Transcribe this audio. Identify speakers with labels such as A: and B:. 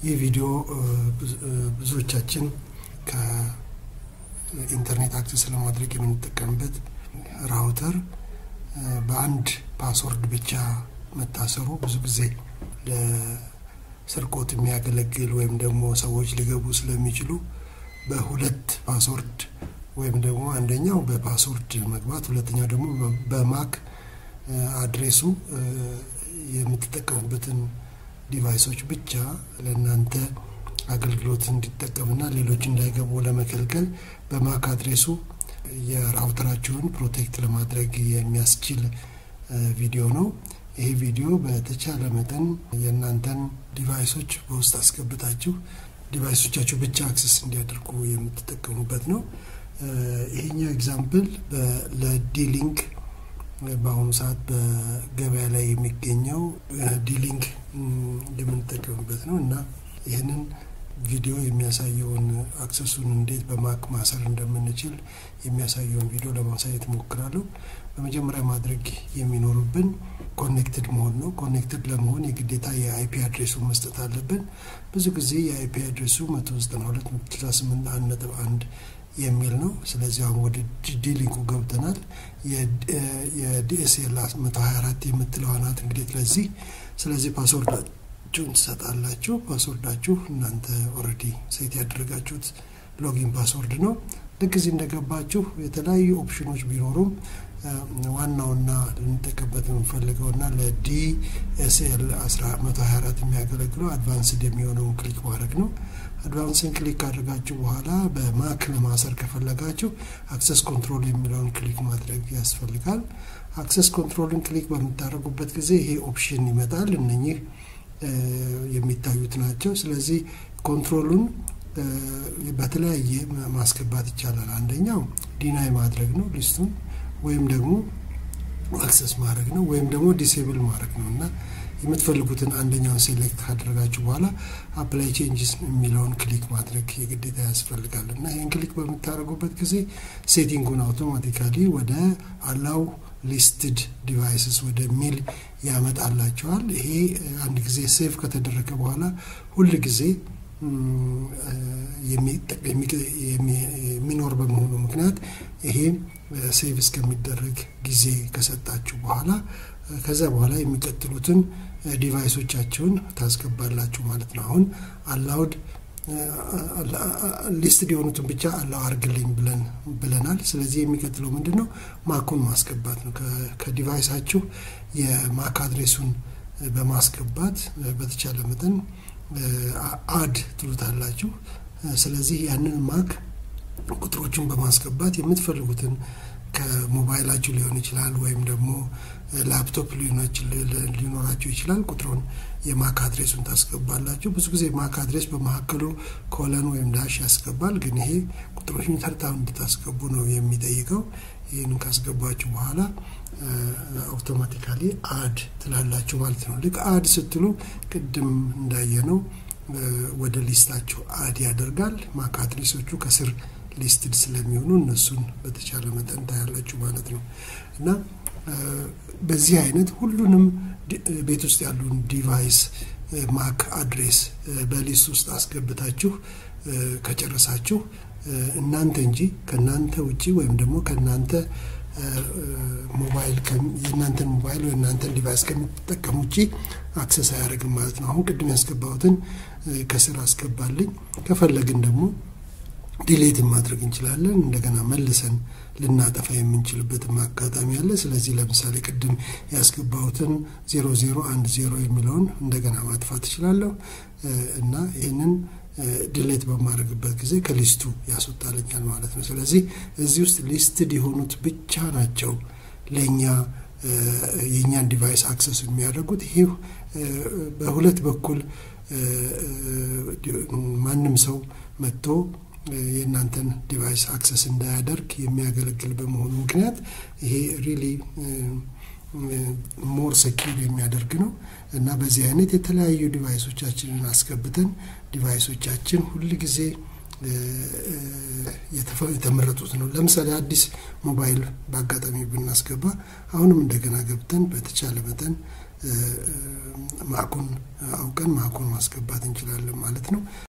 A: ይህ ቪዲዮ ብዙዎቻችን ከኢንተርኔት አክሰስ ለማድረግ የምንጠቀምበት ራውተር በአንድ ፓስወርድ ብቻ መታሰሩ ብዙ ጊዜ ለስርቆት የሚያገለግል ወይም ደግሞ ሰዎች ሊገቡ ስለሚችሉ በሁለት ፓስወርድ ወይም ደግሞ አንደኛው በፓስወርድ መግባት፣ ሁለተኛው ደግሞ በማክ አድሬሱ የምትጠቀሙበትን ዲቫይሶች ብቻ ለእናንተ አገልግሎት እንዲጠቀምና ሌሎች እንዳይገቡ ለመከልከል በማክ አድሬሱ የራውተራችሁን ፕሮቴክት ለማድረግ የሚያስችል ቪዲዮ ነው። ይሄ ቪዲዮ በተቻለ መጠን የእናንተን ዲቫይሶች በውስጥ አስገብታችሁ ዲቫይሶቻችሁ ብቻ አክሰስ እንዲያደርጉ የምትጠቀሙበት ነው። ይሄኛው ኤግዛምፕል ለዲሊንክ በአሁኑ ሰዓት በገበያ ላይ የሚገኘው ዲሊንክ የምንጠቀምበት ነው እና ይህንን ቪዲዮ የሚያሳየውን አክሰሱን እንዴት በማክ ማሰር እንደምንችል የሚያሳየውን ቪዲዮ ለማሳየት እሞክራለሁ። በመጀመሪያ ማድረግ የሚኖርብን ኮኔክትድ መሆን ነው። ኮኔክትድ ለመሆን የግዴታ የአይፒ አድሬሱን መስጠት አለብን። ብዙ ጊዜ የአይፒ አድሬሱ 192.168.1 የሚል ነው። ስለዚህ አሁን ወደ ዲሊንኩ ገብተናል። የዲኤስኤል 124 የምትለዋ ናት እንግዲህ ለዚህ ስለዚህ ፓስወርዳችሁን ትሰጣላችሁ። ፓስወርዳችሁ እናንተ ኦልሬዲ ሴት ያደረጋችሁት ሎጊን ፓስወርድ ነው። ልክ እዚህ እንደገባችሁ የተለያዩ ኦፕሽኖች ቢኖሩም ዋናውና ልንጠቀምበት የምንፈልገውና ለዲኤስኤል 124 የሚያገለግለው አድቫንስድ የሚሆነውን ክሊክ ማድረግ ነው። አድቫንስን ክሊክ ካደረጋችሁ በኋላ በማክ ለማሰር ከፈለጋችሁ አክሰስ ኮንትሮል የሚለውን ክሊክ ማድረግ ያስፈልጋል። አክሰስ ኮንትሮልን ክሊክ በምታደርጉበት ጊዜ ይሄ ኦፕሽን ይመጣል። እነኚህ የሚታዩት ናቸው። ስለዚህ ኮንትሮሉን በተለያየ ማስገባት ይቻላል። አንደኛው ዲናይ ማድረግ ነው ሊስቱን ወይም ደግሞ አክሰስ ማድረግ ነው ወይም ደግሞ ዲሴብል ማድረግ ነው እና የምትፈልጉትን አንደኛውን ሴሌክት ካደረጋችሁ በኋላ አፕላይ ቼንጅስ የሚለውን ክሊክ ማድረግ የግዴታ ያስፈልጋል እና ይህን ክሊክ በምታደርጉበት ጊዜ ሴቲንጉን አውቶማቲካሊ ወደ አላው ሊስትድ ዲቫይስስ ወደ ሚል ያመጣላቸዋል። ይሄ አንድ ጊዜ ሴቭ ከተደረገ በኋላ ሁል ጊዜ የሚኖር በመሆኑ ምክንያት ይሄ ሴቭ እስከሚደረግ ጊዜ ከሰጣችሁ በኋላ ከዛ በኋላ የሚቀጥሉትን ዲቫይሶቻችሁን ታስገባላችሁ ማለት ነው። አሁን አላውድ ሊስትድ የሆኑትን ብቻ አላው አርግልኝ ብለን ብለናል። ስለዚህ የሚቀጥለው ምንድን ነው? ማኩን ማስገባት ነው። ከዲቫይሳችሁ የማክ አድሬሱን በማስገባት በተቻለ መጠን አድ ትሉታላችሁ። ስለዚህ ያንን ማክ ቁጥሮችን በማስገባት የምትፈልጉትን ከሞባይላችሁ ሊሆን ይችላል ወይም ደግሞ ላፕቶፕ ሊኖራችሁ ይችላል። ቁጥሩን የማክ አድሬሱን ታስገባላችሁ። ብዙ ጊዜ ማክ አድሬስ በመካከሉ ኮለን ወይም ዳሽ ያስገባል። ግን ይሄ ቁጥሮችን ተርታውን እንድታስገቡ ነው የሚጠይቀው። ይህንን ካስገባችሁ በኋላ አውቶማቲካሊ አድ ትላላችሁ ማለት ነው። ልክ አድ ስትሉ ቅድም እንዳየነው ወደ ሊስታችሁ አድ ያደርጋል። ማክ አድሬሶቹ ከስር ሊስትድ ስለሚሆኑ እነሱን በተቻለ መጠን ታያላችሁ ማለት ነው እና በዚህ አይነት ሁሉንም ቤት ውስጥ ያሉን ዲቫይስ ማክ አድሬስ በሊስት ውስጥ አስገብታችሁ ከጨረሳችሁ እናንተ እንጂ ከእናንተ ውጪ ወይም ደግሞ ከእናንተ ሞባይል የእናንተን ሞባይል ወይ እናንተን ዲቫይስ ከሚጠቀም ውጪ አክሰስ አያደርግም ማለት ነው። አሁን ቅድም ያስገባሁትን ከስር አስገባልኝ። ከፈለግን ደግሞ ዲሌትን ማድረግ እንችላለን። እንደገና መልሰን ልናጠፋ የምንችልበትም አጋጣሚ አለ። ስለዚህ ለምሳሌ ቅድም ያስገባሁትን ዜሮ ዜሮ አንድ ዜሮ የሚለውን እንደገና ማጥፋት እችላለሁ እና ይህንን ዲሌት በማድረግበት ጊዜ ከሊስቱ ያስወጣልኛል ማለት ነው። ስለዚህ እዚህ ውስጥ ሊስትድ የሆኑት ብቻ ናቸው ለእኛ የእኛን ዲቫይስ አክሰስ የሚያደርጉት። ይሄ በሁለት በኩል ማንም ሰው መጥቶ የእናንተን ዲቫይስ አክሰስ እንዳያደርግ የሚያገለግል በመሆኑ ምክንያት ይሄ ሪሊ ሞር ሰኪር የሚያደርግ ነው እና በዚህ አይነት የተለያዩ ዲቫይሶቻችንን አስገብተን ዲቫይሶቻችን ሁል ጊዜ የተመረጡት ነው። ለምሳሌ አዲስ ሞባይል በአጋጣሚ ብናስገባ አሁንም እንደገና ገብተን በተቻለ መጠን ማኩን አውቀን ማኩን ማስገባት እንችላለን ማለት ነው።